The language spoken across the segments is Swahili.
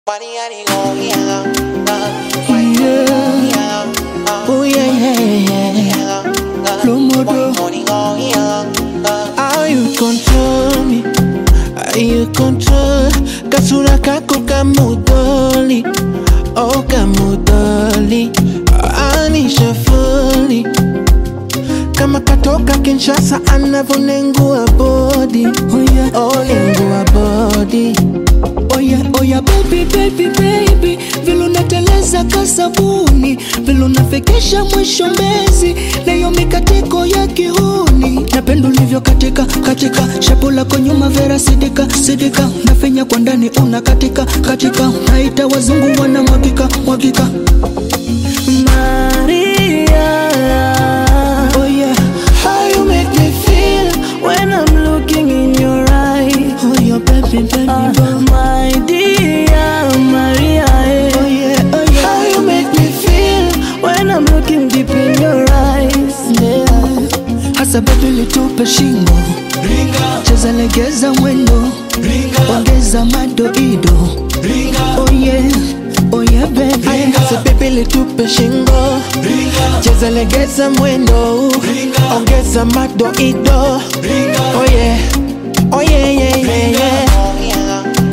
Yeah. Oh yeah, yeah, yeah. Lomodo. How you control me? How you control? Kasura kako kamudoli. Oh kamudoli. Anisha fully. Kama katoka Kinshasa anavonengua body. Oh yeah, oh nengua body. Oya, oya, baby, baby, baby, vile unateleza kasabuni, vile unafekesha mwisho mbezi, nayo mikatiko ya kihuni, napenda ulivyo katika katika, shapo lako nyuma vera sidika sidika, nafenya kwa ndani una katika katika, naita wazungu wana mwagika mwagika. Maria, Oh yeah, how you make me feel when I'm looking in your eyes. Oh yeah, baby, baby, Ah, boy. my dear Maria, eh. Oh yeah, oh yeah, how you make me feel when I'm looking deep in your eyes. yeah. Hasa baby litupe shingo, cheza legeza mwendo, ongeza madoido. Oh yeah, oh yeah baby. Aya, sasa baby litupe shingo cheza legeza mwendo ongeza madoido oh yeah oh yeah yeah yeah yeah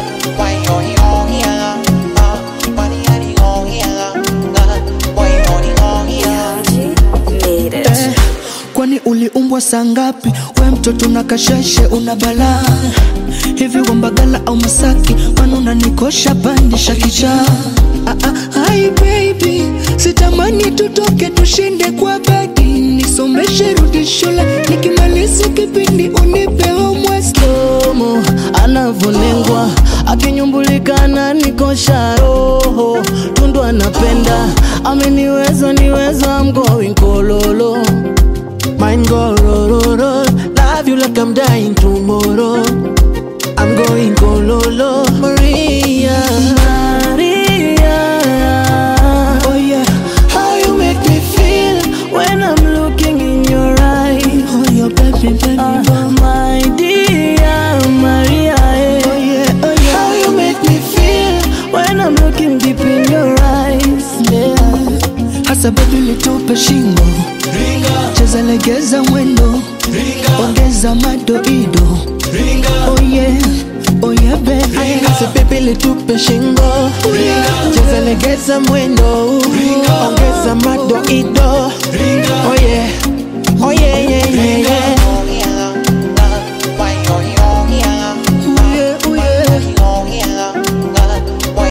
Eh, kwani uliumbwa saa ngapi? We mtoto na kasheshe una balaa hivi Wambagala au Masaki, kwani unanikosha pandisha kichaa? Ah, ah, hi baby, sitamani tutoke tushinde kwa badi, nisomeshe rudi shule, nikimaliza kipindi unipe homework. Slomo anavonengwa akinyumbulika ananikosha roho tundu anapenda ameniweza niweza I'm going kololo Mine go ro ro ro Love you like I'm dying tomorrow I'm going gololo Maria Maria, Oh yeah How you make me feel when I'm looking in your eyes. Oh yeah baby baby Ah, boy. my dear Maria, eh. Oh yeah oh yeah How you make me feel when I'm looking deep in your eyes. Yeah Hasa baby litupe shingo, cheza legeza mwendo, ongeza madoido. Oh yeah, oh yeah baby. Aya, sasa baby litupe shingo cheza legeza mwendo ongeza madoido oh yeah oh yeah yeah yeah yeah